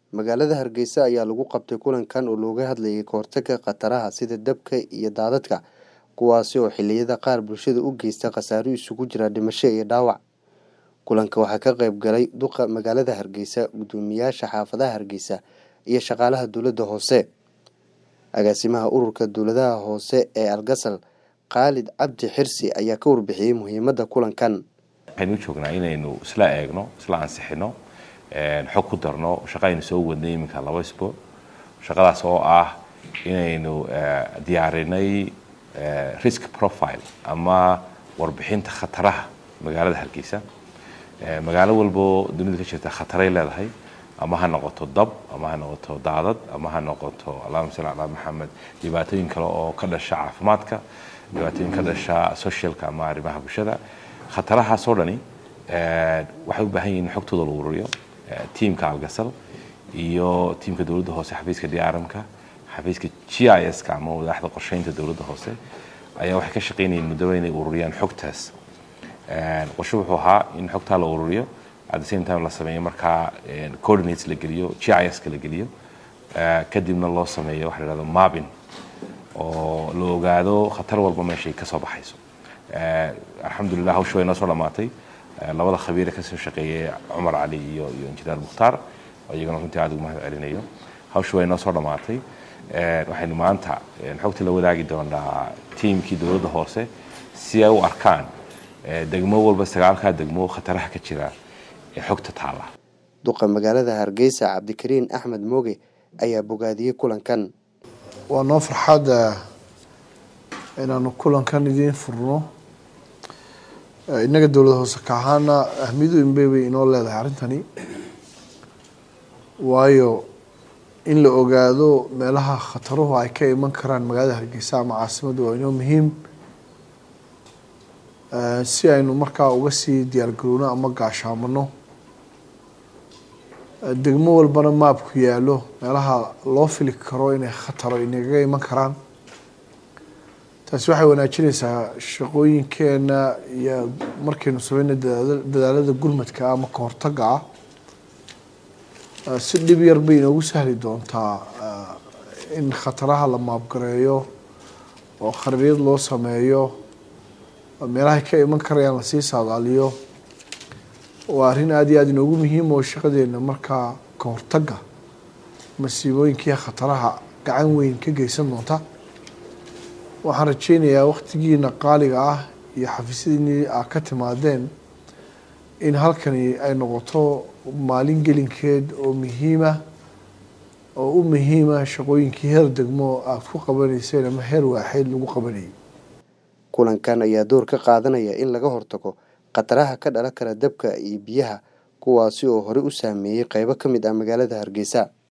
magaalada hargeysa ayaa lagu qabtay kulankan oo looga hadlayay kahortagga khataraha sida dabka iyo daadadka kuwaasi oo xilliyada qaar bulshada u geysta khasaaro isugu jira dhimasho iyo dhaawac kulanka waxaa ka qayb galay duqa magaalada hargeysa guddoomiyaasha xaafadaha hargeysa iyo shaqaalaha dowladda hoose agaasimaha ururka dowladaha hoose ee algasal khaalid cabdi xirsi ayaa ka warbixiyey muhiimadda kulankan waxaynu u joognaa inaynu isla eegno isla ansixino xog ku darno shaqa aynu soo wadnay iminka laba isbuuc shaqadaas oo ah inaynu diyaarinay risk profile ama warbixinta khataraha magaalada hargeysa magaalo walbo dunida ka jirta khataray leedahay ama ha noqoto dab ama ha noqoto daadad ama ha noqoto allahuma salli calaa maxamed dhibaatooyin kale oo ka dhasha caafimaadka dhibaatooyin ka dhasha socialka ama arrimaha bulshada khatarahaas oo dhani waxay u baahan yihin in xogtooda la ururiyo tiimka algasal iyo tiimka dowladda hoose xafiiska drmka xafiiska g i s ka ama wadaxda qorsheynta dowladda hoose ayaa waxay ka shaqaynayeen muddoba inay ururiyaan xogtaas qorshe wuxuu ahaa in xogtaa la ururiyo at the same time la sameeyo markaa coordinates la geliyo g i s ka la geliyo kadibna loo sameeyo waxa la yhahdo mabin oo la ogaado khatar walba meeshay ka soo baxayso alxamdulillah hawsha way noo soo dhammaatay labada khabiire kasoo shaqeeyay cumar cali iyo iyo injineer mukhtaar oo iyagana runtii aad ugu mahad celinayo hawsha way noo soo dhammaatay waxaynu maanta xogta la wadaagi doonaa tiimkii dowladda hoose si ay u arkaan degmo walba sagaalkaa degmo khataraha ka jira ee xogta taala duqa magaalada hargeysa cabdikariin axmed mooge ayaa bogaadiyey kulankan waa noo farxaad inaanu kulankan idiin furno innaga dowlad hoose ka ahaana ahmiyadu inbey bay inoo leedahay arrintani waayo in la ogaado meelaha khataruhu ay ka iman karaan magaalada hargeysa ama caasimadda waa inoo muhiim si aynu markaa uga sii diyaargarowno ama gaashaamano degmo walbana maabku yaalo meelaha loo fili karo inay khataro inagaga iman karaan taasi waxay wanaajinaysaa shaqooyinkeena iyo markaynu sameyna dadaalada gurmadka ama kahortaga ah si dhib yar bay inoogu sahli doontaa in khataraha la maabgareeyo oo khariirad loo sameeyo meelahay ka iman karayaan lasii saadaaliyo waa arrin aada iyo aada inoogu muhiim oo shaqadeena markaa kahortaga masiibooyinkiiyo khataraha gacan weyn ka geysan doonta waxaan rajeynayaa waktigiina qaaliga ah iyo xafiisyadiinii aa ka timaadeen in halkani ay noqoto maalin gelinkeed oo muhiima oo u muhiima shaqooyinkii heer degmo aada ku qabanayseen ama heer waaxeed lagu qabanayay kulankan ayaa door ka qaadanaya in laga hortago khataraha ka dhalan kara dabka iyo biyaha kuwaasi oo horey u saameeyey qeybo ka mid ah magaalada hargeysa